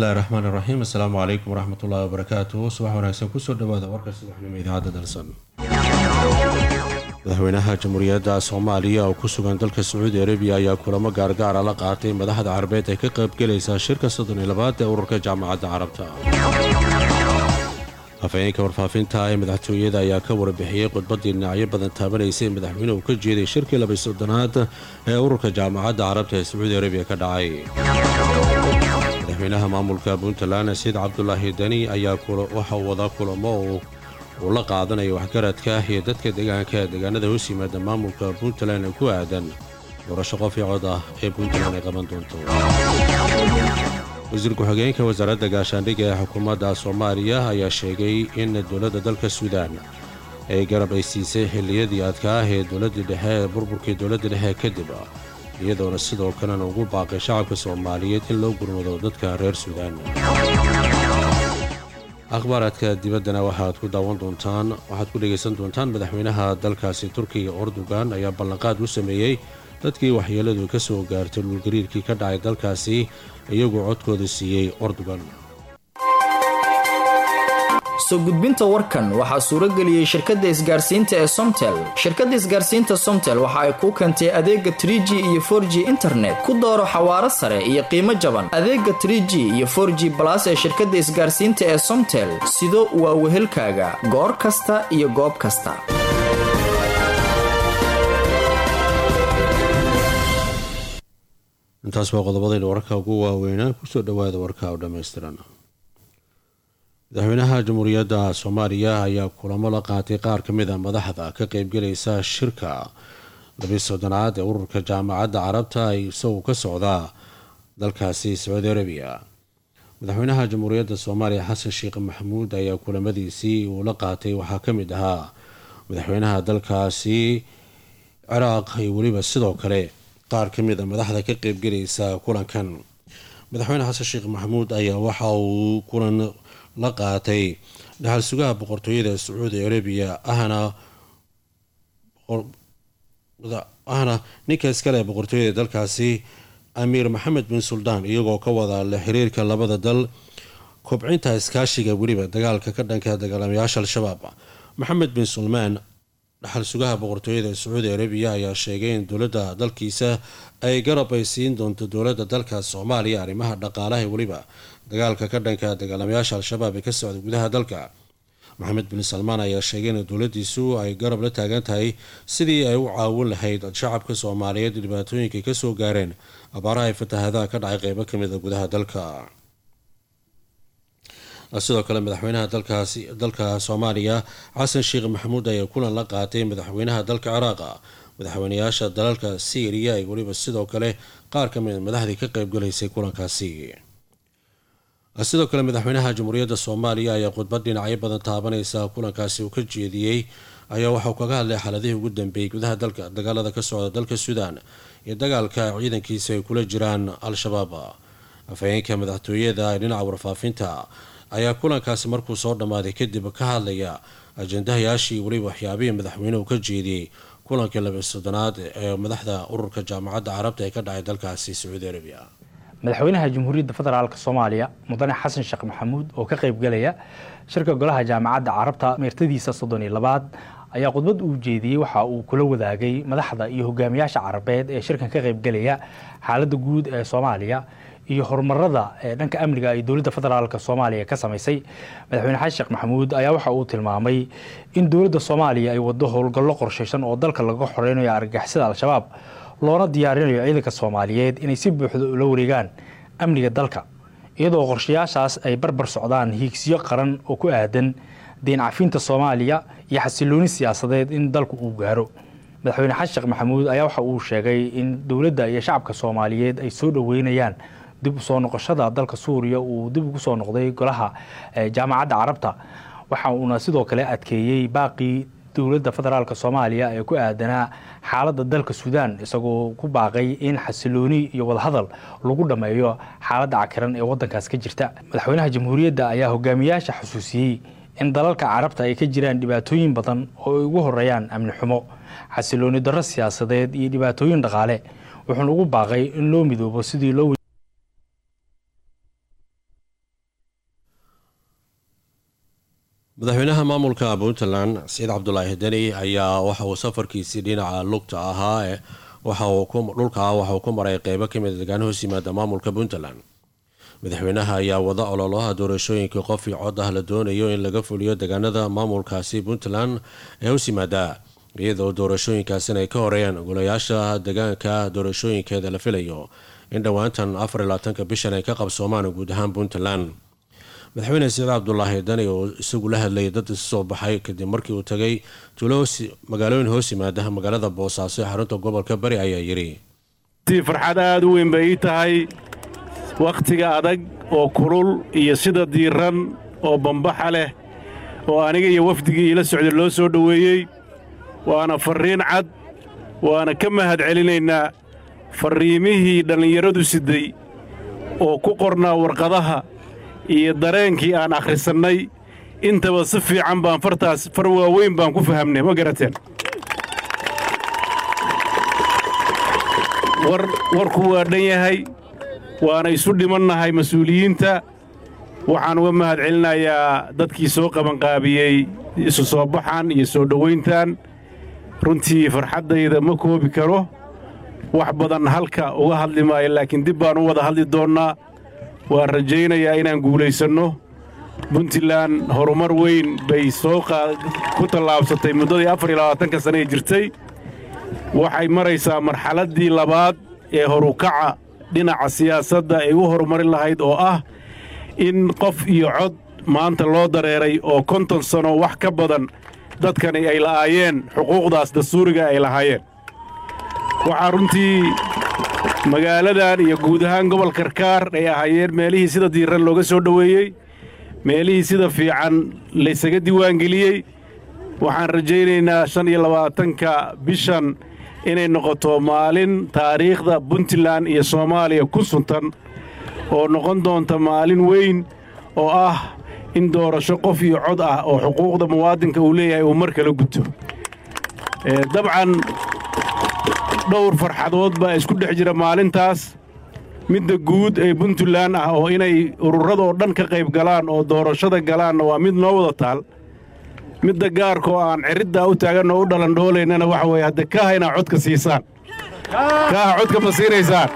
bismillahi raxmaan iraxiim assalaamu calaykum waraxmatullahi wabarakaatuhu subax wanaagsan kusoo dhawaada warka subaxnimo idaacadda dalsan madaxweynaha jamhuuriyadda soomaaliya oo ku sugan dalka sacuudi arabiya ayaa kulamo gaargaara la qaatay madaxda carabeed ee ka qaybgelaysa shirka soddon iyo labaad ee ururka jaamacadda carabta afhayeenka warfaafinta ee madaxtooyada ayaa ka warbixiyey khudbaddii dhinacyo badan taabanaysay madaxweynuhu ka jeeday shirkii labay soddonaad ee ururka jaamacadda carabta ee sacuudi arabiya ka dhacay madaxweynaha maamulka puntland sayid cabdulaahi deni ayaa waxa uu wadaa kulamo uu la qaadanayo waxgaradka iyo dadka deegaanka deegaanada hoos yimaada maamulka puntland ee ku aadan doorasho qof iyo cod ah ee puntland ay qaban doonto wasiir ku-xigeenka wasaaradda gaashaandhigga ee xukuumadda soomaaliya ayaa sheegay in dowladda dalka suudaan ay garab ay siisay xilliyadii adkaa ee dowladdii dhexe ee burburkii dowladda dhexe kadib iyadoona sidoo kalena ugu baaqay shacabka soomaaliyeed in loo gurmado dadka reer suudaan akhbaaraadka dibaddana waxaad ku daawan doontaan waxaad ku dhegaysan doontaan madaxweynaha dalkaasi turkiga ordogan ayaa ballanqaad u sameeyey dadkii waxyeeladu ka soo gaartay dhulgariirkii ka dhacay dalkaasi iyagoo codkooda siiyey ordogan soo gudbinta warkan waxaa suuro geliyey shirkadda isgaarsiinta ee somtel shirkadda isgaarsiinta somtel waxa ay kuu keentay adeega trie g iyo for g internet ku dooro xawaaro sare iyo qiimo jaban adeega trie g iyo for g balas ee shirkadda isgaarsiinta ee somtel sido waa wehelkaaga goor kasta iyo goob kasta intaas waa qodobadayna wararka ugu waaweynaa kusoo dhawaada warka oo dhammaystiran madaxweynaha jamhuuriyadda soomaaliya ayaa kulamo la qaatay qaar ka mid a madaxda ka qeybgelaysa shirka labi soddonaad ee ururka jaamacadda carabta isagoo ka socda dalkaasi sacuudi arabiya madaxweynaha jamhuuriyadda soomaaliya xasan sheekh maxamuud ayaa kulamadiisii uu la qaatay waxaa ka mid ahaa madaxweynaha dalkaasi ciraaq iyo weliba sidoo kale qaar ka mid a madaxda ka qeybgelaysa kulankan madaxweyne xasan sheekh maxamuud ayaa waxa uu kulan la qaatay dhaxal sugaha boqortooyada sacuudi arabiya ahna ahna ninka iskale boqortooyada dalkaasi amiir maxamed bin suldaan iyagoo ka wada le xiriirka labada dal kobcinta iskaashiga weliba dagaalka ka dhanka dagaalamayaasha al-shabaab maxamed bin sulmaan dhaxal sugaha boqortooyada sacuudi arabiya ayaa sheegay in dowladda dalkiisa ay garab ay siin doonto dowladda dalka soomaaliya arrimaha dhaqaalaha weliba dagaalka ka dhanka dagaalamayaasha al-shabaab ee ka socda gudaha dalka maxamed bin salmaan ayaa sheegay in dowladiisu ay garab la taagan tahay sidii ay u caawin lahayd shacabka soomaaliyeed dhibaatooyinkay kasoo gaareen abaaraha ay fatahadaha ka dhacay qeybo kamid a gudaha dalka sidoo kale madaxweynaha dalkaasi dalka soomaaliya xasan sheekh maxamuud ayaa kulan la qaatay madaxweynaha dalka ciraaqa madaxweynayaasha dalalka syriya iyo weliba sidoo kale qaar ka mid madaxdii ka qeybgalaysay kulankaasi sidoo kale madaxweynaha jamhuuriyadda soomaaliya ayaa khudbad dhinacyo badan taabanaysa kulankaasi uu ka jeediyey ayaa waxauu kaga hadlay xaaladihii ugu dambeeyey gudaha dalka dagaalada ka socda dalka suudaan iyo dagaalka ciidankiisa ay kula jiraan al-shabaab afhayeenka madaxtooyada ee dhinaca warfaafinta ayaa kulankaasi markuu soo dhammaaday kadib ka hadlaya ajendahayaashii weliba waxyaabihii madaxweynuhu ka jeediyey kulankii laba soddonaad ee madaxda ururka jaamacadda carabta ee ka dhacay dalkaasi sacuudi arabiya madaxweynaha jamhuuriyadda federaalk soomaaliya mudane xasan sheekh maxamuud oo ka qaybgalaya shirka golaha jaamacadda carabta meertadiisa soddon iyo labaad ayaa khudbad uu jeediyey waxa uu kula wadaagay madaxda iyo hogaamiyaasha carabeed ee shirkan ka qaybgalaya xaaladda guud ee soomaaliya iyo horumarada ee dhanka amniga ay dowladda federaalk soomaaliya ka samaysay madaxweyne xasan sheekh maxamuud ayaa waxa uu tilmaamay in dowladda soomaaliya ay wado howlgallo qorshaysan oo dalka laga xoreynayo argagixisada al-shabaab loona diyaarinayo ciidanka soomaaliyeed inay si buuxda ula wareegaan amniga dalka iyadoo qorshayaashaas ay barbar socdaan hiigsiyo qaran oo ku aadan deen cafinta soomaaliya iyo xasilooni siyaasadeed in dalku uu gaaro madaxweyne xasan sheekh maxamuud ayaa waxa uu sheegay in dowladda iyo shacabka soomaaliyeed ay soo dhoweynayaan dib usoo noqoshada dalka suuriya uu dib ugu soo noqday golaha jaamacadda carabta waxa uuna sidoo kale adkeeyey baaqii dowladda federaalk soomaaliya ee ku aadanaa xaaladda dalka suudaan isagoo ku baaqay in xasilooni iyo wadahadal lagu dhammeeyo xaaladda cakiran ee wadankaas ka jirta madaxweynaha jamhuuriyadda ayaa hogaamiyaasha xusuusiyey in dalalka carabta ay ka jiraan dhibaatooyin badan oo ay ugu horeeyaan amni xumo xasilooni darro siyaasadeed iyo dhibaatooyin dhaqaale wuxuuna ugu baaqay in loo midoobo sidii loo madaxweynaha maamulka puntland saciid cabdulaahi deni ayaa waxa uu safarkiisii dhinaca lugta ahaa dhulka waxa uu ku maray qeybo kamid degaan hoos yimaada maamulka puntland madaxweynaha ayaa wada ololaha doorashooyinkai qof io cod ah la doonayo in laga fuliyo deegaanada maamulkaasi puntland ee hoos yimaada iyadoo doorashooyinkaasina ay ka horeeyaan golayaasha deegaanka doorashooyinkeeda la filayo in dhowaantan afarlaatanka bishan ay ka qabsoomaan guud ahaan puntland madaxweyne saciid cabdulaahi dani oo isagu la hadlayay dad isu soo baxay kadib markii uu tagay tuulo magaalooyin hoos yimaada magaalada boosaaso ee xarunta gobolka bari ayaa yidhi farxad aada u weyn bay ii tahay wakhtiga adag oo kulul iyo sida diiran oo bambaxa leh oo aniga iyo wafdigii iila socday loo soo dhoweeyey waana farriin cad waana ka mahad celinaynaa farriimihii dhallinyaradu siday oo ku qornaa warqadaha iyo dareenkii aan akhrisannay intaba si fiican baan fartaas far waaweyn baan ku fahamnay ma garateen warku waa dhan yahay waana isu dhimannahay mas-uuliyiinta waxaan uga mahad celinayaa dadkii soo qabanqaabiyey isu soo baxan iyo soo dhowayntan runtii farxaddayda ma koobi karo wax badan halka uga hadli maayo laakiin dib baan u wada hadli doonnaa waan rajaynayaa inaan guulaysanno puntland horumar weyn bay soo ku tallaabsatay muddadii afar iyo labaatanka sane ee jirtay waxay maraysaa marxaladdii labaad ee horukaca dhinaca siyaasadda ay u horumarin lahayd oo ah in qof iyo cod maanta loo dareeray oo konton sano wax ka badan dadkani ay la'aayeen xuquuqdaas dastuuriga ay lahaayeen waxaa runtii magaaladan iyo guud ahaan gobol karkaar ay ahaayeen meelihii sida diiran looga soo dhoweeyey meelihii sida fiican laysaga diiwaangeliyey waxaan rajaynaynaa shan iyo labaatanka bishan inay noqoto maalin taariikhda puntland iyo soomaaliya ku suntan oo noqon doonta maalin weyn oo ah in doorasho qof iyo cod ah oo xuquuqda muwaadinka uu leeyahay uu mar kala guto dabcan dhowr farxadood baa isku dhex jira maalintaas midda guud ee puntland ah oo inay ururradoo dhan ka qayb galaan oo doorashada galaanna waa mid noo wada taal midda gaarkaoo aan ciriddaa u taaganoo u dhalandhoolaynana waxa weeye hadda kaaha inaa codka siisaan kaaha codka ma siinaysaan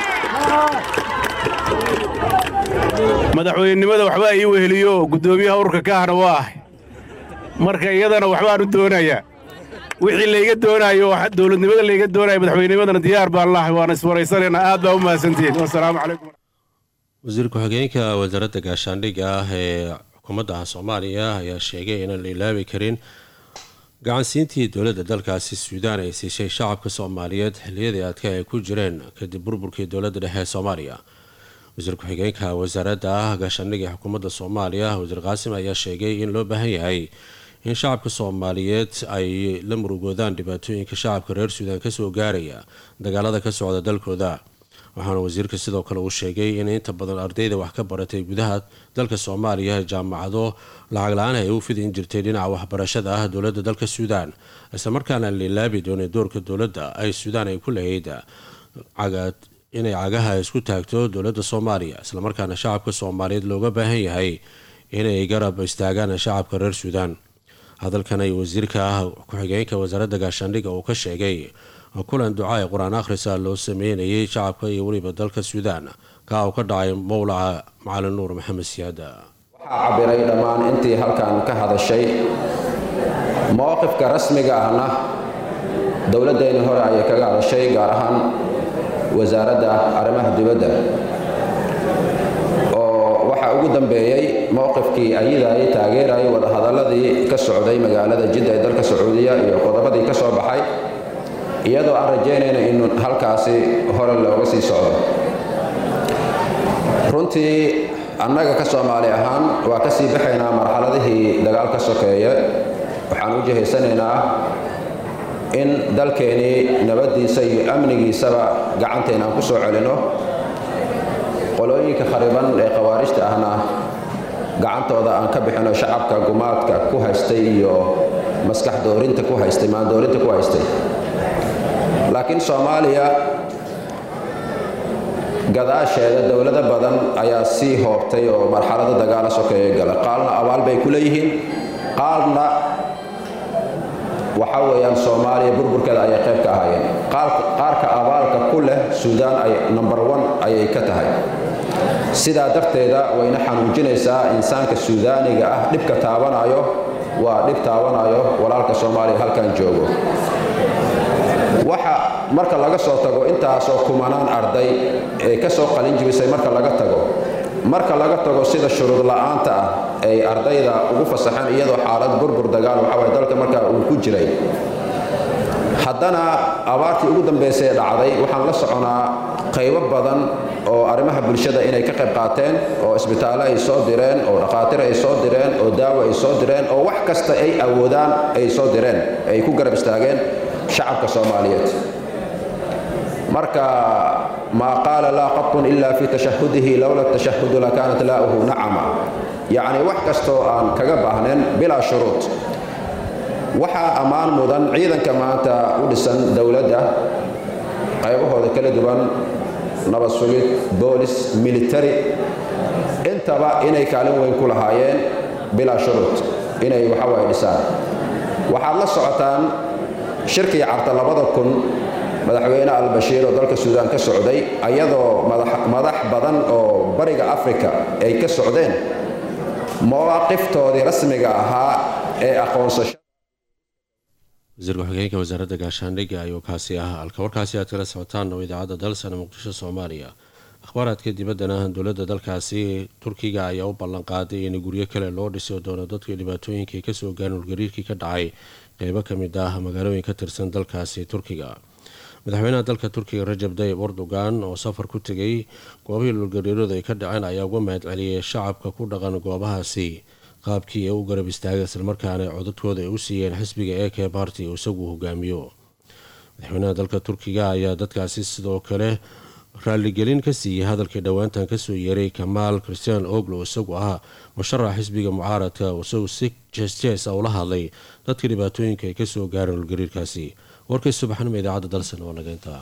madaxweynenimada waxbaa ii weheliyo guddoomiyaha ururka kaahna waa ahay marka iyadana waxbaan u doonayaa wixii layga doonaayo dowladnimada layga doonayo madaxweynimadana diyaar baan lahay waana iswaraysanaynaa aad baa u mahadsantihiin wasalaamu calaykum wasiir ku-xigeenka wasaaradda gaashaandhigga ah ee xukuumadda soomaaliya ayaa sheegay inaan la ilaabi karin gacansiintii dowladda dalkaasi suudaan ay siishay shacabka soomaaliyeed xilliyadii adka ay ku jireen kadib burburkii dowladda dhexe ee soomaaliya wasiir ku-xigeenka wasaaradda gaashaandhigga ee xukuumadda soomaaliya wasiir qaasim ayaa sheegay in loo baahan yahay in shacabka soomaaliyeed ay la murugoodaan dhibaatooyinka shacabka reer suudaan kasoo gaaraya dagaalada ka socda dalkooda waxaana wasiirka sidoo kale uu sheegay in inta badan ardayda wax ka baratay gudaha dalka soomaaliya jaamacado lacag la-aan ay u fidin jirtay dhinaca waxbarashada ah dowladda dalka suudaan islamarkaana la ilaabi doonay doorka dowladda ay suudaan ay ku lahayd inay cagaha isku taagto dowladda soomaaliya islamarkaana shacabka soomaaliyeed looga baahan yahay inay garab istaagaan shacabka reer suudaan hadalkan ay wasiirka ku-xigeenka wasaaradda gaashaandhigga uu ka sheegay kulan duca ee qur-aan akhrisa loo sameynayay shacabka iyo weliba dalka suudaan kaa uu ka dhacay mowlaca macalin nuur maxamed siyaada waxaa cabiray dhammaan intii halkan ka hadashay mowqifka rasmiga ahna dowladdeenni hore ayay kaga hadashay gaar ahaan wasaaradda arrimaha dibadda oo waxaa ugu dambeeyey mowqifkii ayadaayay taageerayay wadahadalladii ka socday magaalada jidda ee dalka sacuudiya iyo qodobadii ka soo baxay iyadoo aan rajaynayna in halkaasi hore looga sii socdo runtii annaga ka soomaali ahaan waa ka sii baxaynaa marxaladihii dagaal ka sokeeye waxaan u jihaysanaynaa in dalkeennii nabaddiisa iyo amnigiisaba gacanteena aan ku soo celinno qolooyinka khariban ee khawaarijta ahna gacantooda aan ka bixino shacabka gumaadka ku haystay iyo maskax doorinta ku haystay maandoorinta ku haystay laakiin soomaaliya gadaasheeda dowlado badan ayaa sii hoobtay oo marxalada dagaala sokeeye gala qaalna abaal bay ku leeyihiin qaarna waxa weeyaan soomaaliya burburkeeda ayay qayb ka ahaayeen qaarka abaalka ku leh suudaan ay number one ayay ka tahay sidaa darteeda wayna xanuujinaysaa insaanka suudaaniga ah dhibka taabanayo waa dhib taabanayo walaalka soomaaliya halkan joogo waxa marka laga soo tago intaasoo kumanaan arday ee ka soo qalin jibisay marka laga tago marka laga tago sida shuruud la'aanta ah ay ardayda ugu fasaxeen iyadoo xaalad burbur dagaal waxaway dalka markaa uu ku jiray haddana abaartii ugu dambaysay ee dhacday waxaan la soconaa qaybo badan oo arrimaha bulshada inay ka qayb qaateen oo isbitaallo ay soo direen oo dhakhaatiir ay soo direen oo daawo ay soo direen oo wax kasta ay awoodaan ay soo direen ay ku garab istaageen shacabka soomaaliyeed marka maa qaala laa qatun ila fi tashahudihi lowla tashahudu lakaanat laa'uhu nacama yacni wax kastoo aan kaga baahnayn bilaa shuruud waxaa ammaan mudan ciidanka maanta u dhisan dowladda qaybahooda kala duwan nabad sugid boolis military intaba inay kaalin weyn ku lahaayeen bilaa shuruud inay waxawaaye dhisaan waxaad la socotaan shirkii carta labada kun madaxweyne albashiir oo dalka suudaan ka socday ayadoo madax badan oo bariga afrika ay ka socdeen mawaaqiftoodii rasmiga ahaa ee aqoonsasho wasiir ku-xigeenka wasaaradda gaashaandhigga ayuu kaasi ahaa halka warkaasi aad kala socotaan oo idaacadda dalsana muqdisho soomaaliya akhbaaraadka dibaddana dowladda dalkaasi turkiga ayaa u ballan qaaday in guryo kale loo dhisi doono dadkii dhibaatooyinkii kasoo gaarin ulgariirkii ka dhacay qeybo ka mid ah magaalooyin ka tirsan dalkaasi turkiga madaxweynaha dalka turkiga rajab dayib erdogan oo safar ku tegay goobihii dhulgariiradu ay ka dhaceen ayaa uga mahad celiyay shacabka ku dhaqan goobahaasi qaabkii ee u garab istaagay islamarkaana codadkooda ay u siiyeen xisbiga ee kee barty uu isagu hogaamiyo madaxweynaha dalka turkiga ayaa dadkaasi sidoo kale raalligelin ka siiyey hadalkii dhowaantan kasoo yeeray kamaal christian oglo isagu ah musharax xisbiga mucaaradka isagu si jees-jees a ula hadlay dadka dhibaatooyinka ay kasoo gaareen ulgariirkaasi warkay subaxnimo idaacadda dalsan waa nageyntaa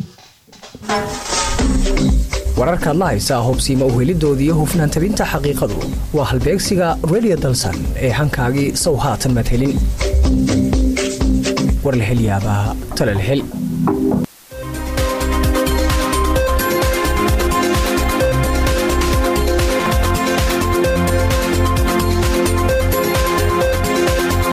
wararkaad la haysaa hubsiima uhelidoodii hufnaan tabinta xaqiiqadu waa halbeegsiga redio dalsan ee hankaagii sow haatan madhelin war la helyaabaa talal hel